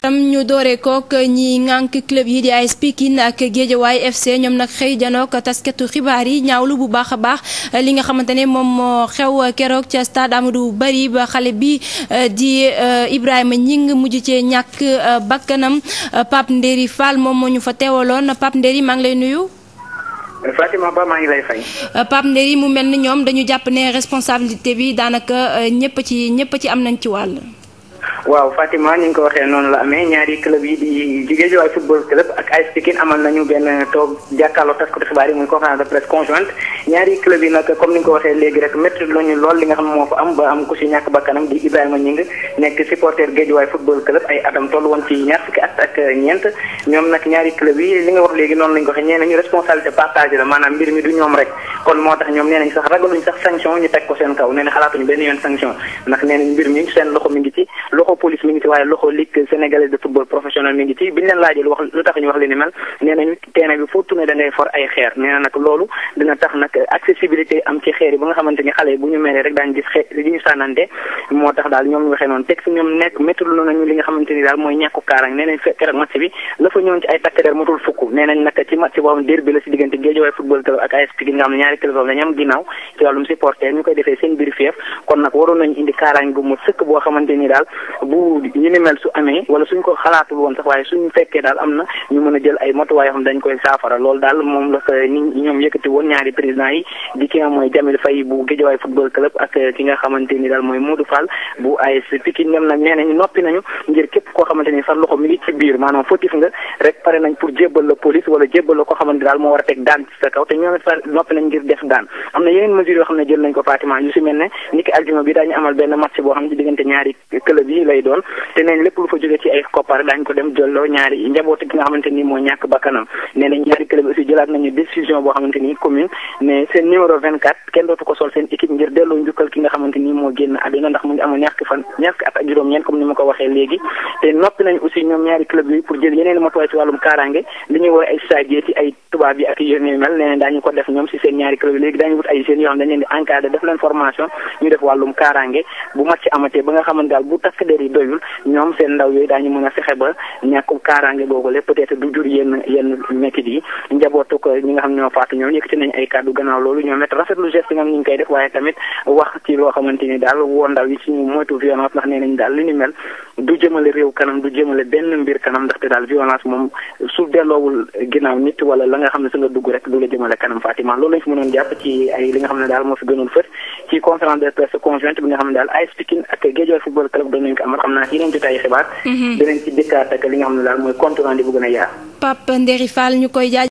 ñu doore kook ñi ŋànk club yi di AS Pikine ak Guédiawaye FC ñoom nag xëy janook taskatu xibaar yi ñaawlu bu baax a baax li nga xamante ne moom moo xew keroog ca stade Amadou Barry ba xale bi di Ibrahima Ñing mujj cee ñàkk bakkanam Pape Ndéri Fall moom moo ñu fa teewaloon Pape Ndéri maa ngi lay nuyu. Fatima Ba maa ngi lay fay. Pape Ndéri mu mel ni ñoom dañu jàpp ne responsabilité bi daanaka ñëpp ci ñëpp ci am nañ ci wàll. waaw Fatima ni nga ko waxee noonu la amee ñaari club yi di Guédiawaye football club ak AS Pikine amal nañu benn toog jàkkaarloo taskatu xibaar yi muy conférence de presse conjointe ñaari club yi nag comme ni nga ko waxee léegi rek métti lañu lool li nga xam moo fa am ba am ku si ñàkk bakkanam di Ibrahima Ñing nekk supporter Guédiawaye football club ay atam toll woon ci ñaar fukki at ak ñeent ñoom nag ñaari club yi li nga wax léegi noonu lañ ko waxee ñee nañu responsabilité partagée la maanaam mbir mi du ñoom rek kon moo tax ñoom nee nañ sax ragaluñ sax sanction ñu teg ko seen kaw nee na xalaatuñu benn yoon sanction ndax nee nañ mbir mi seen loxo mi ngi ci loxo police mi ngi ci waaye loxo ligue sénégalaise de football professionnel mi ngi ci biñu leen laajee lu wax lu tax ñu wax li ni mel nee nañu terrain bi foo tourné da ngay for ay xeer nee na nag loolu dina tax nag accessibilité am ci xeer yi ba nga xamante ni xale yi bu ñu meree rek daañu gis xeer li ñu sànnante moo tax daal ñoom ñu waxee noonu teg si ñoom nekk méttul nañu li nga xamante ni daal mooy ñàkku kaarang nee nañ keroog match bi la fa ñëwoon ci ay takk der matul fukk nee nañ nag ci match boobu derby la si diggante Guédiawaye football club ak AS Pikine nga xam ne ñaari club boobu dañu am ginnaaw ci wàllum supporter ñu koy defee seen biir fief kon nag waroon nañu indi kaarang bu mu sëkk boo xamante ni daal bu ñu ni mel su amee wala suñ ko xalaatul woon sax waaye suñu fekkee daal am na ñu mën a jël ay matuwaay yoo xam dañ koy saafara loolu daal moom la nit ñoom yëkkati woon ñaari président yi di ki nga mooy Jamil Faye bu Guédiawaye football club ak ki nga xamante ni daal mooy Modou Fall bu AS Pikine ñoom nag nee nañu noppi nañu ngir képp koo xamante ni sa loxo mi ngi ci biir maanaam fautif nga rek pare nañ pour jébbal la police wala jébbal la koo xamante daal moo war a teg daan ci sa kaw te ñoom it noppi nañ ngir def daan am na yeneen mesures yoo xam ne jël nañ ko Fatima yu si mel ne ni ki aljuma bi daañu amal benn match boo xam ne ci diggante ñaari club yi lay doon te nañ lépp lu fa jóge ci ay koppar daañu ko dem jëlloo ñaari njaboot gi nga xamante ni moo ñàkk bakkanam nee nañ ñaari club aussi jëlaat nañu décision boo xamante ni commune mais seen numéro 24 kenn dootu ko sol seen équipe ngir delloo njukkal ki nga xamante ni moo génn àdduna ndax mu ngi amoon ñaar fan ñaar at ak juróom-ñeent comme ni ma ko waxee léegi te noppi nañ aussi ñoom ñaari club yi pour jël yeneen matuwaay ci wàllum kaaraange li ñuy woowee ay stagiaires ci ay tubaab yi ak yéen mel nee nañ daañu ko def ñoom si seen ñaari club yi léegi daañu wut ay jeunes yoo xam dañ leen di encadré def leen formation ñu def wàllum kaaraange bu match amatee ba nga xamante daal bu takk der yi doyul ñoom seen ndaw yooyu daañu mën a fexe ba ñàkkum kaaraange googu lépp peut-être du jur yenn yenn métit yi njabootu ko ñi nga xam ñoo faatu ñoom yëkkati nañ ay kàddu gannaaw loolu ñoom it rafetlu geste nga ñu ngi koy def waaye tamit wax ci loo xamante ni daal woo ndaw yi ci ñu moytu violence ndax nee nañ daal li ni mel du jëmale réew kanam du jëmale benn mbir kanam ndaxte daal violence moom su delloowul ginnaaw nit wala la nga xam ne su nga dugg rek du la jëmale kanam Fatima loolu lañ fi mënoon jàpp ci ay li nga xam ne daal moo fi gënoon fët ci conférence de presse conjointe bi nga xam ne daal AS Pikine ak Guédiawaye football club doon nañ ko amal xam naa yeneen jotaay xibaar dinañ ci dëkkaat ak li nga xam ne daal mooy compte rendu bu gën a yaar Pape Ndéri Fall ñu koy jaaj